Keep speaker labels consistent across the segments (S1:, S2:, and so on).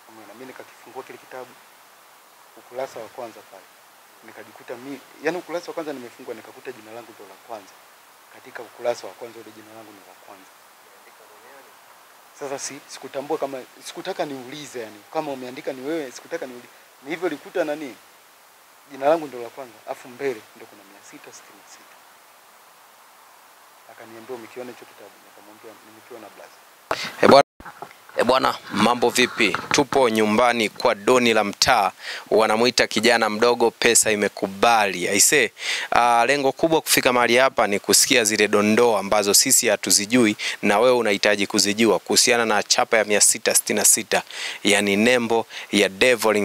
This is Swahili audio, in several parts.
S1: Umeona, mimi nikakifungua kile kitabu ukurasa wa kwanza pale nikajikuta mi, yani ukurasa wa kwanza nimefungua nikakuta jina langu ndo la kwanza katika ukurasa wa kwanza, ule jina langu ni la kwanza. Sasa si sikutambua kama sikutaka niulize, yani kama umeandika ni wewe, sikutaka niulize, ni hivyo likuta nani jina langu ndo la kwanza, afu mbele ndo kuna mia sita sitini na sita. Akaniambia umekiona hicho kitabu? Nikamwambia nimekiona blaza.
S2: E bwana, e bwana, mambo vipi? Tupo nyumbani kwa Doni la mtaa, wanamwita kijana mdogo, pesa imekubali aise. Uh, lengo kubwa kufika mahali hapa ni kusikia zile dondoo ambazo sisi hatuzijui na wewe unahitaji kuzijua kuhusiana na chapa ya 666 yani nembo ya Devil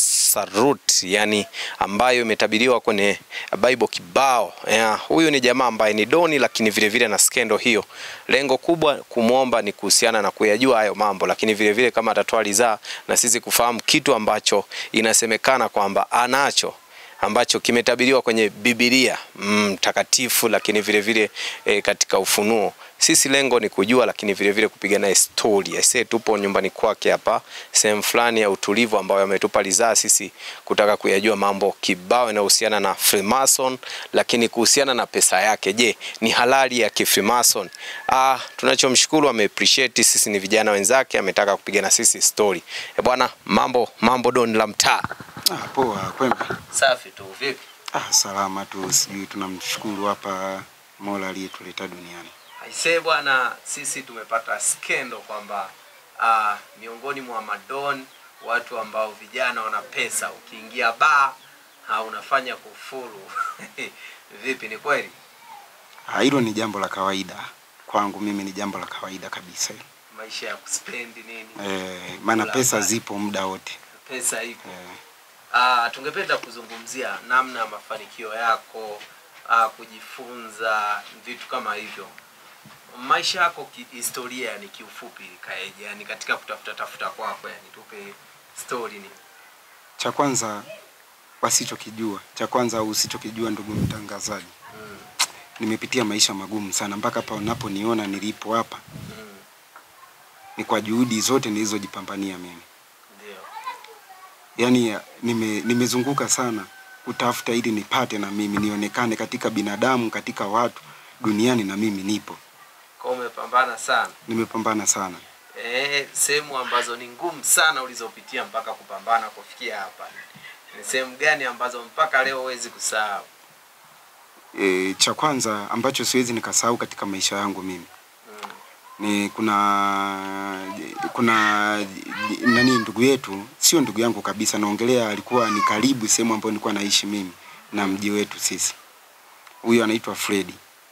S2: Masarut, yani ambayo imetabiriwa kwenye Bible kibao. Yeah, huyu ni jamaa ambaye ni Doni, lakini vile vile na skendo hiyo. Lengo kubwa kumwomba ni kuhusiana na kuyajua hayo mambo, lakini vile vile kama atatoa ridhaa na sisi kufahamu kitu ambacho inasemekana kwamba anacho ambacho kimetabiriwa kwenye Biblia mtakatifu mm, lakini vile vile e, katika Ufunuo. Sisi lengo ni kujua, lakini vile vile kupiga naye story. Aisee, tupo nyumbani kwake hapa, sehemu fulani ya utulivu ambayo ametupa ridhaa sisi kutaka kuyajua mambo kibao yanayohusiana na Freemason, lakini kuhusiana na pesa yake. Je, ni halali ya kifreemason? Ah, tunachomshukuru ame appreciate sisi ni vijana wenzake, ametaka kupiga na sisi story. E bwana, mambo mambo Don la mtaa.
S1: Ah, poa kwema.
S2: Safi tu, vipi?
S1: Ah, salama tu, sijui tunamshukuru hapa Mola aliyetuleta duniani.
S2: Aisee bwana, sisi tumepata skendo kwamba uh, miongoni mwa madon watu ambao vijana wana pesa, ukiingia baa uh, unafanya kufuru vipi, ni kweli?
S1: Ah, hilo ni jambo la kawaida kwangu, mimi ni jambo la kawaida kabisa.
S2: Maisha ya kuspendi nini,
S1: Eh, maana
S2: Kula
S1: pesa
S2: basi.
S1: zipo muda wote.
S2: pesa ipo.
S1: Eh,
S2: Uh, tungependa kuzungumzia namna ya mafanikio yako uh, kujifunza vitu kama hivyo. Maisha yako kihistoria, yani kiufupi ikaeje, yani katika kutafuta tafuta kwako, yani tupe story ni
S1: cha kwanza wasichokijua, cha kwanza au usichokijua, ndugu mtangazaji,
S2: mm,
S1: nimepitia maisha magumu sana mpaka hapa unaponiona nilipo hapa
S2: mm,
S1: ni kwa juhudi zote nilizojipambania mimi.
S2: ndio
S1: Yaani nime, nimezunguka sana kutafuta ili nipate na mimi nionekane katika binadamu, katika watu duniani, na mimi nipo.
S2: kwa umepambana sana
S1: Nimepambana sana.
S2: eh, sehemu ambazo ni ngumu sana ulizopitia mpaka kupambana kufikia hapa, ni sehemu gani ambazo mpaka leo huwezi kusahau?
S1: E, cha kwanza ambacho siwezi nikasahau katika maisha yangu mimi
S2: Mm,
S1: ni kuna kuna nani ndugu yetu, sio ndugu yangu kabisa, naongelea alikuwa ni karibu sehemu ambayo nilikuwa naishi mimi na mji wetu sisi. Huyo anaitwa Fredi.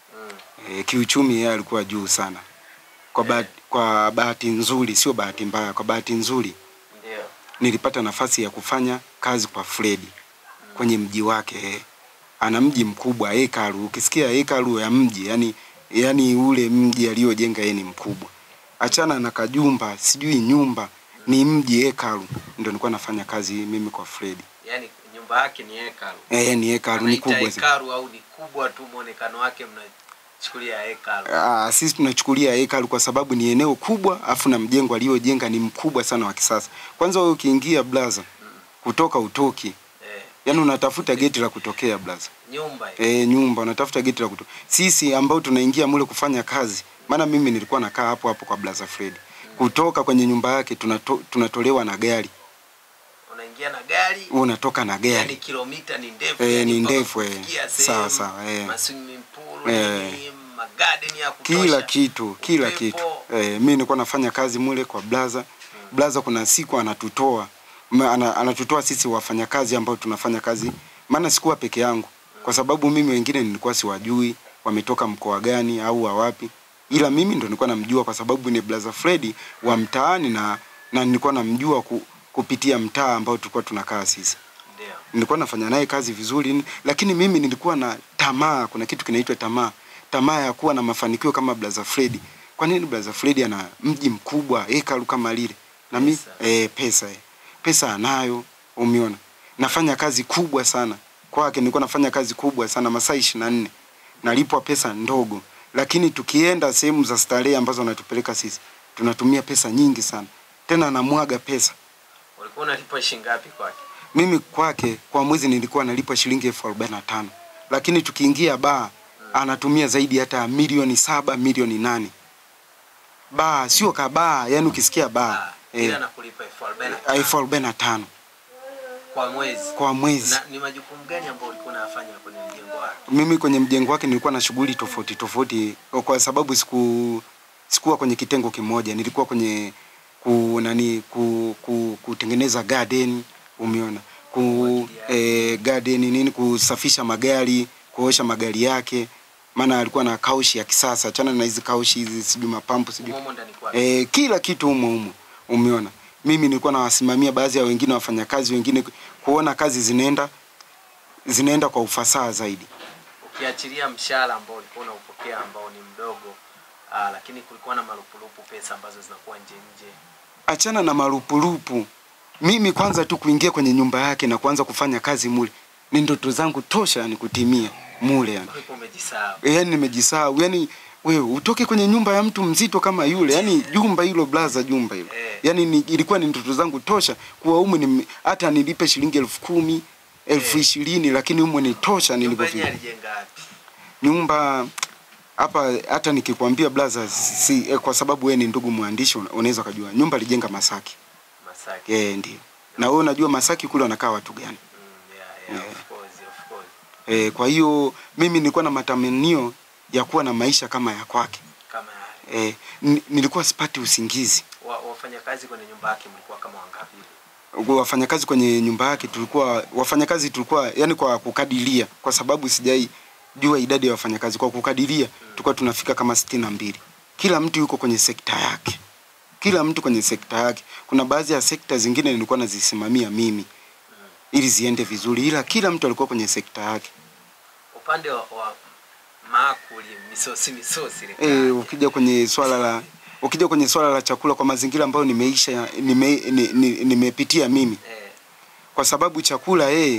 S2: mm,
S1: E, kiuchumi yeye alikuwa juu sana. Kwa bahati, kwa bahati nzuri, sio bahati mbaya, kwa bahati nzuri
S2: ndio
S1: nilipata nafasi ya kufanya kazi kwa Fredi kwenye mji wake. eh. Ana mji mkubwa hekalu, ukisikia hekalu ya mji yani, yani ule mji aliojenga yeye ni mkubwa, achana na kajumba sijui nyumba, ni mji hekalu. Ndio nilikuwa nafanya kazi mimi kwa Fredi.
S2: yani nyumba yake ni hekalu
S1: Eh, ni hekalu ni
S2: Anaita
S1: kubwa sana.
S2: hekalu au ni kubwa tu mwonekano wake mnachukulia hekalu
S1: Ah, sisi tunachukulia hekalu kwa sababu ni eneo kubwa, afu na mjengo aliojenga ni mkubwa sana wa kisasa. Kwanza wewe ukiingia blaza, kutoka utoki,
S2: eh,
S1: yani unatafuta geti la kutokea blaza.
S2: nyumba hii.
S1: E, nyumba unatafuta geti la kutoka. Sisi ambao tunaingia mule kufanya kazi, maana mimi nilikuwa nakaa hapo hapo kwa blaza Fred. Kutoka kwenye nyumba yake tunato, tunatolewa na gari,
S2: unaingia na gari
S1: wewe unatoka na
S2: yani
S1: gari.
S2: kilomita ni ndefu
S1: Eh,
S2: yani
S1: ni
S2: mpaka
S1: ndefu, eh.
S2: kufikia
S1: Sawa,
S2: sehemu,
S1: sawa, eh.
S2: maswimming pool
S1: Eh.
S2: nini, magarden ya kutosha
S1: Kila kitu, kila
S2: upepo.
S1: kitu. E, mimi nilikuwa nafanya kazi mule kwa blaza. Blaza kuna siku anatutoa ma- ana, anatutoa sisi wafanyakazi ambao tunafanya kazi, maana sikuwa peke yangu, kwa sababu mimi wengine nilikuwa siwajui wametoka mkoa gani au wa wapi, ila mimi ndo nilikuwa namjua kwa sababu ni blaza Fredi wa mtaani na na nilikuwa namjua ku, kupitia mtaa ambao tulikuwa tunakaa sisi
S2: ndio
S1: nilikuwa nafanya naye kazi vizuri, ni- lakini mimi nilikuwa na tamaa. Kuna kitu kinaitwa tamaa, tamaa ya kuwa na mafanikio kama Blaza Fredi. Kwa nini Blaza Fredi ana mji mkubwa hekalu kama lile na mi
S2: Pesa.
S1: eh, pesa eh. pesa anayo, umeona, nafanya kazi kubwa sana kwake. Nilikuwa nafanya kazi kubwa sana masaa ishirini na nne nalipwa pesa ndogo, lakini tukienda sehemu za starehe ambazo anatupeleka sisi tunatumia pesa nyingi sana, tena anamwaga pesa
S2: unalipa shilingi ngapi kwake
S1: mimi kwake kwa mwezi nilikuwa nalipa shilingi elfu arobaini na tano lakini tukiingia baa anatumia zaidi hata ya milioni saba milioni nane baa sio kabaa yani ukisikia baa
S2: Ah, ila
S1: eh,
S2: nakulipa elfu arobaini na tano
S1: elfu arobaini na tano
S2: kwa mwezi
S1: kwa mwezi
S2: na ni majukumu gani ambayo ulikuwa unafanya kwenye mjengo wako
S1: mimi kwenye mjengo wake nilikuwa na shughuli tofauti tofauti kwa sababu siku sikuwa kwenye kitengo kimoja nilikuwa kwenye ku nani ku, ku, kutengeneza garden umeona ku eh, garden nini kusafisha magari kuosha magari yake maana alikuwa na kaushi ya kisasa chana na hizi kaushi hizi sijui mapampu sijui
S2: Umo ndani kwake
S1: eh, kila kitu humo humo umeona mimi nilikuwa nawasimamia baadhi ya wengine wafanyakazi wengine kuona kazi zinaenda zinaenda kwa ufasaha zaidi
S2: ukiachilia mshahara ambao ulikuwa unaupokea ambao ni mdogo aa, lakini kulikuwa na marupurupu pesa ambazo zinakuwa nje nje
S1: achana na marupurupu mimi kwanza tu kuingia kwenye nyumba yake na kuanza kufanya kazi mule ni ndoto zangu tosha yani kutimia mule yani
S2: ulikuwa umejisahau
S1: e, yani nimejisahau yani wewe utoke kwenye nyumba ya mtu mzito kama yule yani jumba hilo blaza jumba hilo
S2: Eh.
S1: yani ni, ilikuwa ni ndoto zangu tosha kuwa umu ni, hata nilipe shilingi elfu kumi elfu
S2: Eh.
S1: ishirini lakini umu ni tosha
S2: nyumba yenyewe
S1: nilipofika
S2: alijenga wapi
S1: nyumba hapa hata nikikwambia blaza si eh, kwa sababu wewe ni ndugu mwandishi una- unaweza ukajua nyumba alijenga Masaki
S2: Masaki
S1: eh ndio na wewe unajua Masaki kule wanakaa watu gani
S2: mm, yeah, yeah,
S1: Yeah.
S2: of course, of course.
S1: eh, kwa hiyo mimi nilikuwa na matamanio ya kuwa na maisha kama ya kwake
S2: kama haya
S1: eh, ni- nilikuwa sipati usingizi
S2: wa, wafanyakazi kwenye nyumba yake mlikuwa kama wangapi
S1: wafanyakazi kwenye nyumba yake tulikuwa wafanyakazi tulikuwa yani kwa kukadiria kwa sababu sijai jua idadi ya wafanyakazi kwa kukadiria tulikuwa tunafika kama sitini na mbili kila mtu yuko kwenye sekta yake kila mtu kwenye sekta yake kuna baadhi ya sekta zingine nilikuwa nazisimamia mimi ili ziende vizuri ila kila mtu alikuwa kwenye sekta yake
S2: upande wa, wa maakuli misosi misosi ile
S1: e,
S2: kaya.
S1: ukija kwenye swala la ukija kwenye swala la chakula kwa mazingira ambayo nimeisha nime, ni- ni- nimepitia mimi
S2: eh,
S1: kwa sababu chakula yeye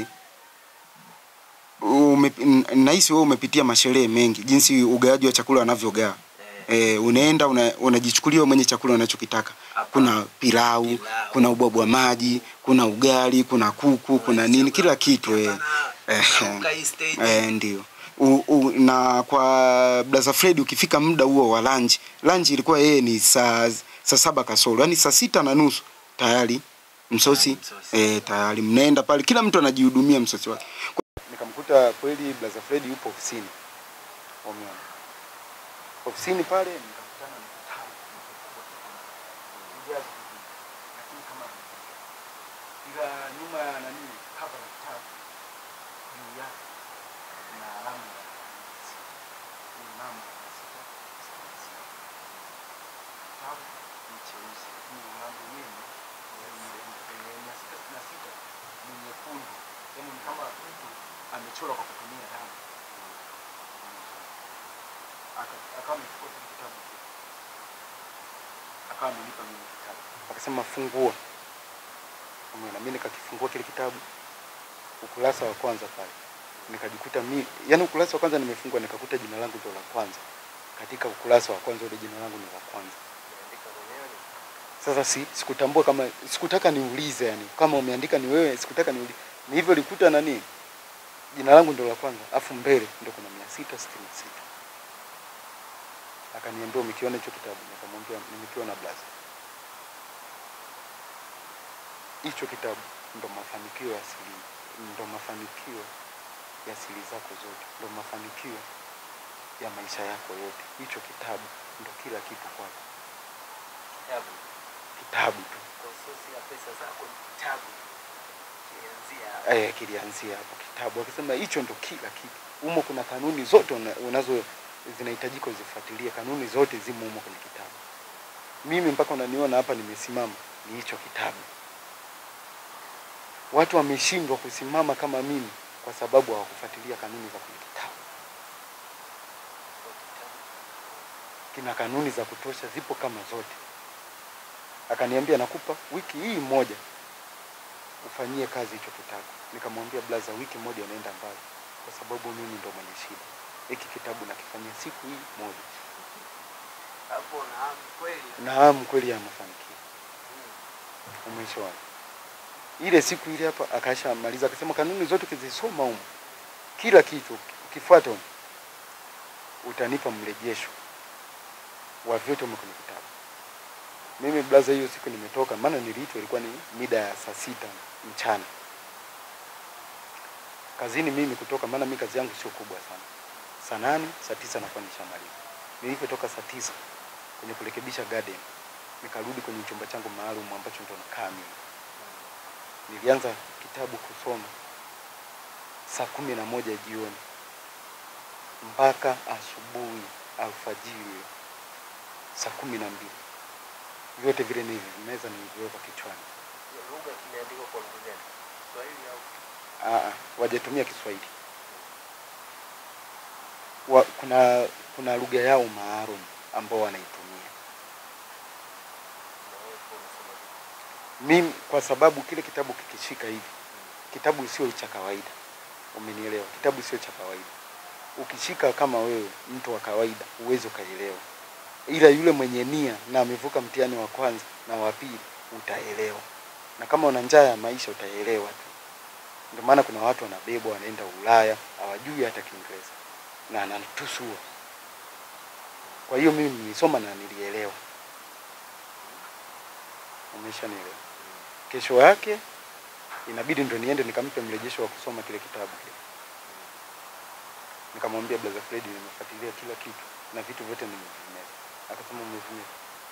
S1: ume, n- nahisi wewe umepitia masherehe mengi jinsi ugawaji wa chakula wanavyogawa
S2: eh,
S1: e, unaenda una- unajichukulia wewe mwenye chakula unachokitaka
S2: Hapa.
S1: kuna pilau,
S2: Pilau.
S1: kuna ubwabwa maji kuna ugali kuna kuku kuna nini kila kitu eh. Eh,
S2: Uka hii stage.
S1: eh, ndio u, u, na kwa Blaza Fred ukifika muda huo wa lunch lunch ilikuwa yeye ni saa saa saba kasoro yani saa sita na nusu tayari msosi
S2: Msosi.
S1: eh, tayari mnaenda pale kila mtu anajihudumia msosi wake nikamkuta kweli Blaza Fred yupo ofisini umeona ofisini pale nikakutana na kitabu lakini kama ila nyuma ya nani cover la kitabu juu yake na alama ya sita. Ni namba ya sita, sita, sita. Kitabu ni cheusi lakini alama yenyewe ni ile mia sita sitini na sita ni nyekundu yaani ni kama mtu amechora kwa kutumia damu Aka- akawa amechukua kile kitabu akawa amenipa mimi kitabu akasema fungua Umeona, mimi nikakifungua kile kitabu ukurasa wa kwanza pale nikajikuta mi yani ukurasa wa kwanza nimefungua nikakuta jina langu ndo la kwanza katika ukurasa wa kwanza ule jina langu ni la kwanza
S2: Umeandika mwenyewe?
S1: sasa si sikutambua kama sikutaka niulize yani kama umeandika ni wewe sikutaka niulize ni hivyo likuta nani jina langu ndo la kwanza afu mbele ndo kuna mia sita sitini na sita akaniambia umekiona hicho kitabu nikamwambia nimekiona blaza hicho kitabu ndo mafanikio ya asili ndo mafanikio ya asili zako zote ndo mafanikio ya maisha yako yote hicho kitabu ndo kila kitu kwako
S2: Kitabu.
S1: kitabu tu
S2: Kwa sosi ya pesa zako ni kitabu. Kianzia
S1: eh, kilianzia hapo kitabu akisema hicho ndo kila kitu humo kuna kanuni zote una- unazo zinahitajika uzifuatilie kanuni zote zimo humo kwenye kitabu mimi mpaka unaniona hapa nimesimama ni hicho kitabu watu wameshindwa kusimama kama mimi kwa sababu hawakufuatilia kanuni za kwenye kitabu
S2: kwa kitabu.
S1: kina kanuni za kutosha zipo kama zote akaniambia nakupa wiki hii moja ufanyie kazi hicho kitabu nikamwambia blaza wiki moja unaenda mbali kwa sababu mimi ndo mwenye shida hiki kitabu nakifanyia siku hii moja
S2: Hapo na kweli.
S1: naam kweli ya mafanikio umeishaona ile siku ile hapa akashamaliza akasema kanuni zote ukizisoma huko kila kitu ukifuata huko utanipa mrejesho wa vyote humo kwenye kitabu. Mimi blaza, hiyo siku nimetoka, maana niliitwa ilikuwa ni mida ya saa sita mchana kazini mimi kutoka, maana mimi kazi yangu sio kubwa sana. Saa nane saa tisa nakuwa nishamaliza. Nilipotoka saa tisa kwenye kurekebisha garden, nikarudi kwenye chumba changu maalum ambacho ndo nakaa mimi. Nilianza kitabu kusoma saa kumi na moja jioni mpaka asubuhi alfajiri saa kumi na mbili vyote vile nilivimeza niliviweka kichwani.
S2: Lugha imeandikwa kwa lugha gani? Kiswahili au
S1: Aa, wajatumia Kiswahili. Wa, kuna kuna lugha yao maalum ambao wanaitumia. Mimi kwa sababu kile kitabu kikishika hivi, kitabu sio cha kawaida, umenielewa? Kitabu sio cha kawaida. Ukishika kama wewe mtu wa kawaida uwezi ukaelewa, ila yule mwenye nia na amevuka mtihani wa kwanza na wa pili utaelewa, na kama una njaa ya maisha utaelewa tu. Ndio maana kuna watu wanabebwa wanaenda Ulaya hawajui hata Kiingereza na anatusua. Kwa hiyo mimi nilisoma na nilielewa, umeshanielewa. Kesho yake inabidi ndo niende nikampe mrejesho wa kusoma kile kitabu kile. Nikamwambia brother Fred, nimefuatilia kila kitu na vitu vyote nimevimeza. Akasema umevimeza,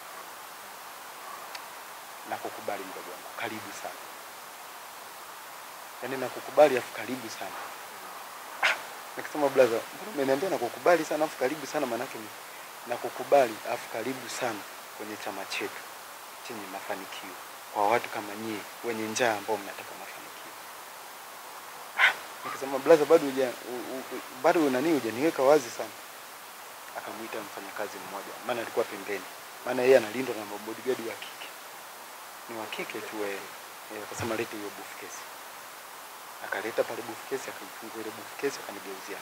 S1: nakukubali mdogo wangu, karibu sana yaani nakukubali afu karibu sana. Ah, Nikasema brother, mbona umeniambia nakukubali sana afu karibu sana, maanake ni nakukubali afu karibu sana kwenye chama chetu chenye mafanikio kwa watu kama nyie wenye njaa ambao mnataka mafanikio. Ah, Nikasema brother, bado huja u- u- bado nani hujaniweka wazi sana. Akamuita mfanyakazi mmoja, maana alikuwa pembeni, maana yeye analindwa na mabodyguard wa kike, ni wa kike tu yeye. Eh, Akasema lete hiyo briefcase akaleta pale briefcase, akaifungua ile briefcase, akanigeuzia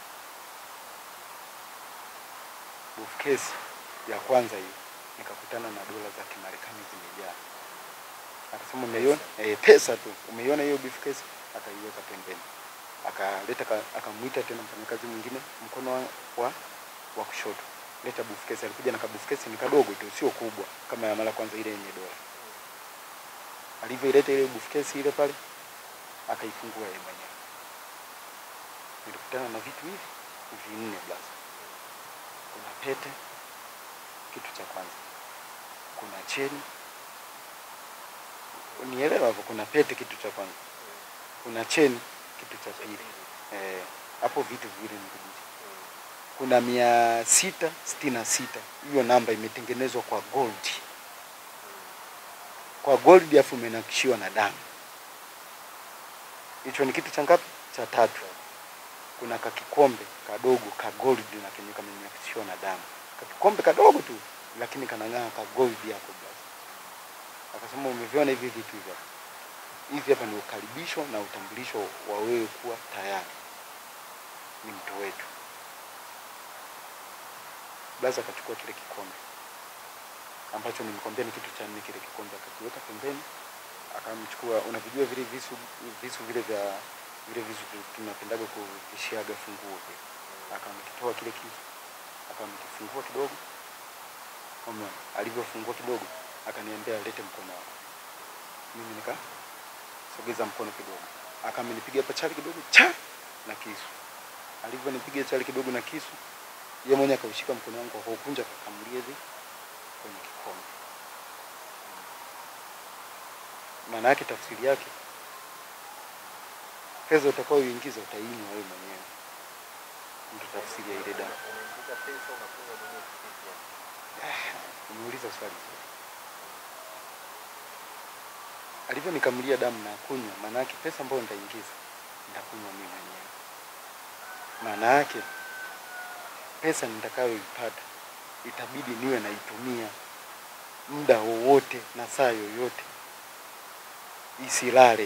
S1: briefcase ya kwanza hiyo, nikakutana na dola za Kimarekani zimejaa. Akasema umeiona? Eh, pesa tu. Umeiona hiyo briefcase? Akaiweka pembeni, akaleta ka- akamwita tena mfanyakazi mwingine mkono wa, wa, wa kushoto, leta briefcase. Alikuja na ka briefcase ni kadogo tu, sio kubwa kama ya mara kwanza ile yenye dola. Alivyoileta ile briefcase ile pale akaifungua yeye mwenyewe. Nilikutana na vitu hivi vinne blaza. Kuna pete, kitu cha kwanza. Kuna cheni, unielewa hapo. Kuna pete, kitu cha kwanza. Kuna cheni, kitu cha pili. Eh, hapo vitu viwili nikujuza. Kuna mia sita sitini na sita hiyo namba imetengenezwa kwa gold, kwa gold afu imenakishiwa na damu hicho ni kitu cha ngapi? Cha tatu. Kuna kakikombe kadogo ka gold na kenye kamenakishiwa na damu, kakikombe kadogo tu, lakini kanang'aa ka gold yako basi. Akasema umeviona hivi vitu hivi hapa, hivi hapa ni ukaribisho na utambulisho wa wewe kuwa tayari ni mtu wetu. Basi akachukua kile kikombe ambacho nimkwambia ni kitu cha nne, kile kikombe akakiweka pembeni akamchukua unavijua vile visu visu vile vya vile visu tu- tunapendaga kuvishiaga funguo vile akamkitoa kile kisu akamkifungua kidogo umeona alivyofungua kidogo akaniambia lete mkono wako mimi nika sogeza mkono kidogo akamnipiga pachali kidogo cha na kisu alivyonipiga chali kidogo na kisu yeye mwenyewe akaushika mkono wangu akaukunja akakamulia hivi kwenye kikombe maana yake tafsiri yake pesa utakayoingiza utainywa wewe mwenyewe. Ndio tafsiri ya ile dawa.
S2: Unaingiza pesa unakunywa mwenyewe kivipi yani?
S1: Umeuliza swali zuri. Alivyonikamulia damu na kunywa, maana yake pesa ambayo nitaingiza nitakunywa mimi mwenyewe. Maana yake pesa nitakayoipata itabidi niwe naitumia muda wowote na saa yoyote, isilale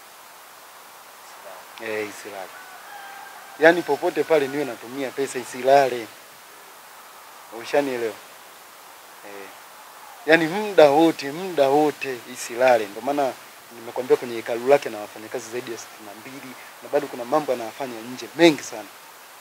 S1: eh, isilale. Yaani popote pale niwe natumia pesa isilale. Ushanielewa? Eh. Yaani muda wote, muda wote isilale. Ndio maana nimekwambia kwenye hekalu lake na wafanyakazi zaidi ya sitini na mbili na bado kuna mambo anayafanya nje mengi sana.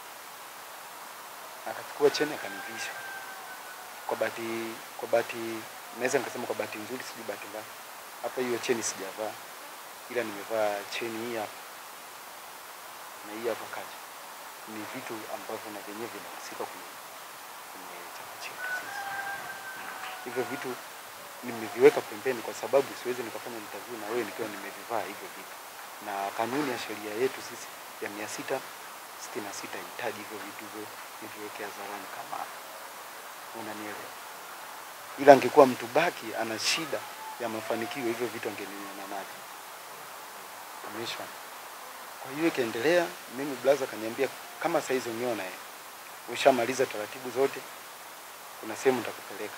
S1: Akachukua cheni akanivisha. Kwa bahati kwa bahati naweza nikasema kwa bahati nzuri, sijui bahati mbaya, hapa hiyo cheni sijavaa, ila nimevaa cheni hii hapa na hii hapa kacha. Ni vitu ambavyo na vyenyewe vinahusika kwenye kwenye chama chetu sisi. Hivyo vitu nimeviweka pembeni kwa sababu siwezi nikafanya interview na wewe nikiwa nimevivaa hivyo vitu, na kanuni ya sheria yetu sisi ya mia sita sitini na sita hitaji hivyo vitu hivyo niviweke hadharani kama hapa. unanielewa? Ila angekuwa mtu baki ana shida ya mafanikio, hivyo vitu angeniona navyo. Umeishwa. Kwa hiyo ikaendelea, mimi blaza kaniambia kama saizi uniona eh, ushamaliza taratibu zote, kuna sehemu nitakupeleka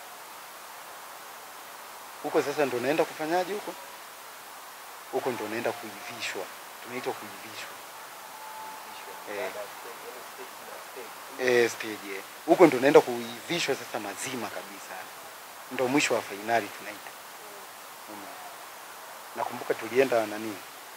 S1: huko. Sasa ndo naenda kufanyaje huko? Huko ndo naenda kuivishwa, tunaitwa kuivishwa eh, eh, stage eh. Huko ndo naenda kuivishwa sasa mazima kabisa, ndo mwisho wa fainali tunaita. Umeona? Nakumbuka tulienda nani,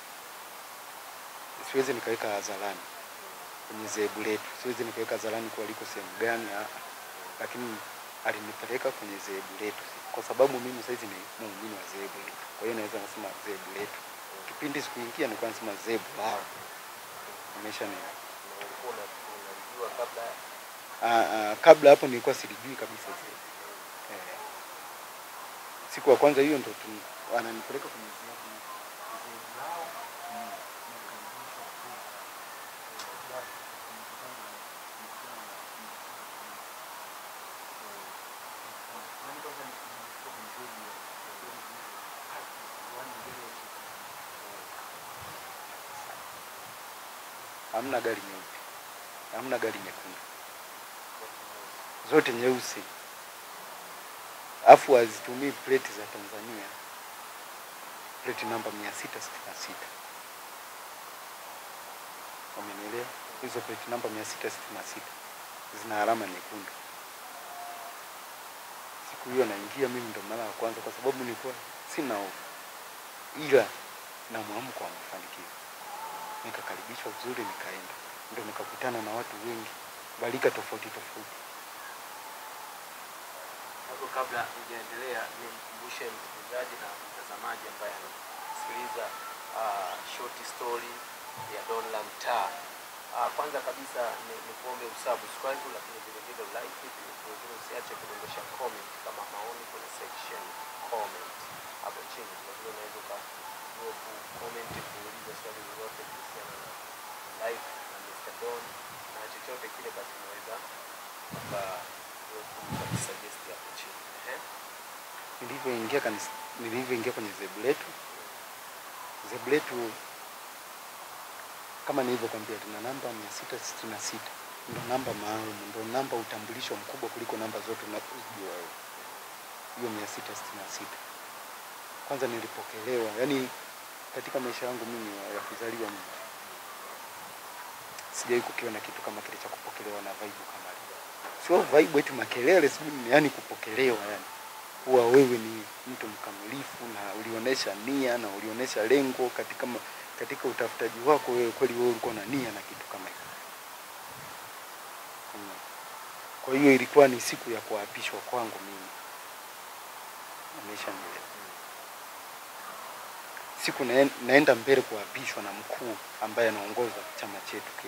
S1: siwezi nikaweka hadharani kwenye zebu letu, siwezi nikaweka hadharani kwa liko sehemu gani, ah, lakini alinipeleka kwenye zebu letu, kwa sababu mimi saizi ni muumini wa zebu letu, kwa hiyo naweza nasema zebu letu. Kipindi sikuingia nilikuwa nasema zebu lao, umesha nini Ah, ah, kabla hapo nilikuwa silijui kabisa zebu. Eh, siku ya kwanza hiyo ndo tu- wananipeleka kwenye zebu zebu lao mm, nakaribishwa tu. Basi, mkutano wa- mkutano wa- Yaani kwanza ni- nilikuwa kwenye zebu ya- yaani mbele ya kitu. Hamna gari nyeupe, hamna gari nyekundu, zote nyeusi, afu hazitumii pleti za Tanzania, pleti namba mia sita sitini na sita. Umenielewa? Hizo pleti namba mia sita sitini na sita zina alama nyekundu. Siku hiyo naingia mimi ndo mara ya kwanza, kwa sababu nilikuwa sina hofu, ila na mwamko wa mafanikio nikakaribishwa vizuri, nikaenda ndo nikakutana na watu wengi balika tofauti tofauti.
S2: Hapo kabla hujaendelea, nimkumbushe msikilizaji na mtazamaji ambaye anasikiliza uh, short story ya Don la Mtaa. Uh, kwanza kabisa ni, ni kuombe usubscribe, lakini vile vile like, vile vile usiache kudondosha comment kama maoni kwenye section comment hapo chini. Vile vile unaweza uka drop comment kuuliza swali lolote kuhusiana na life na Mr. Don na chochote kile, basi unaweza uka ukasuggest hapo chini. Ehe.
S1: Nilivyoingia kanisa, nilivyoingia kwenye zebu letu, zebu letu kama nilivyokwambia tuna namba mia sita sitini na sita ndo namba maalum, ndo namba utambulisho mkubwa kuliko namba zote unazojua wewe. Hiyo mia sita sitini na sita kwanza nilipokelewa, yani katika maisha yangu mimi ya kuzaliwa mimi sijawahi kukiona kitu kama kile cha kupokelewa na vibe kama ile. Sio vibe eti makelele, sijui ni yani kupokelewa yani kuwa wewe ni mtu mkamilifu na ulionyesha nia na ulionyesha lengo katika ma, katika utafutaji wako wewe, kweli wewe ulikuwa na nia na kitu kama hicho. Mm. Kwa hiyo ilikuwa ni siku ya kuapishwa kwangu mimi, umeshanielewa. Siku naen- naenda mbele kuapishwa na mkuu ambaye anaongoza chama chetu kile.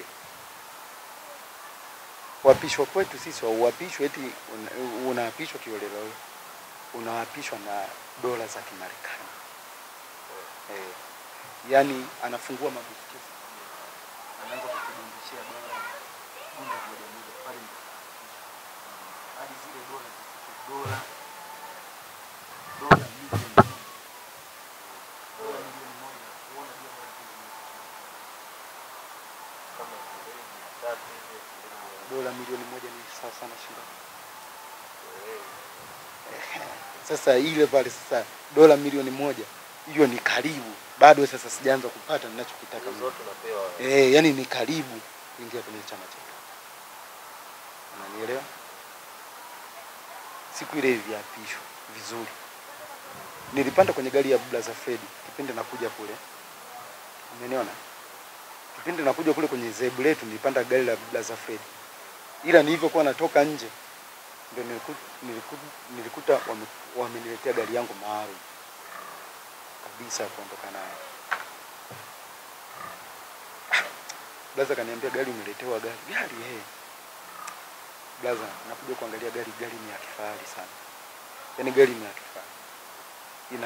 S1: Kuapishwa kwetu sisi hauapishwi eti una- unaapishwa kiolelo, unaapishwa na dola za Kimarekani. Eh, yaani anafungua mabuskesi anaanza kukudundishia dola bunda moja moja pale hadi zile dola zifike dola dola milioni moja. dola milioni moja huona jua dola milioni
S2: Kama vile mia tatu hivi, milioni
S1: dola milioni moja ni sawa sana shilingi
S2: eh,
S1: sasa ile pale sasa dola milioni moja hiyo ni karibu bado sasa sijaanza kupata ninachokitaka
S2: hizo
S1: mimi.
S2: zote unapewa
S1: Eh, yani ni karibu kuingia kwenye chama chetu. Unanielewa? Siku ile iliapishwa vizuri, nilipanda kwenye gari ya Blaza Fred kipindi nakuja kule, umeniona? Kipindi nakuja kule kwenye zebu letu nilipanda gari la Blaza Fred, ila nilivyokuwa natoka nje ndio nilikuta, nilikuta, nilikuta wame, wameniletea gari yangu maalum kabisa ya kuondoka nayo. Blaza kaniambia gari umeletewa gari gari eh. Blaza nakuja kuangalia gari, gari ni ya kifahari sana, yaani gari ni ya kifahari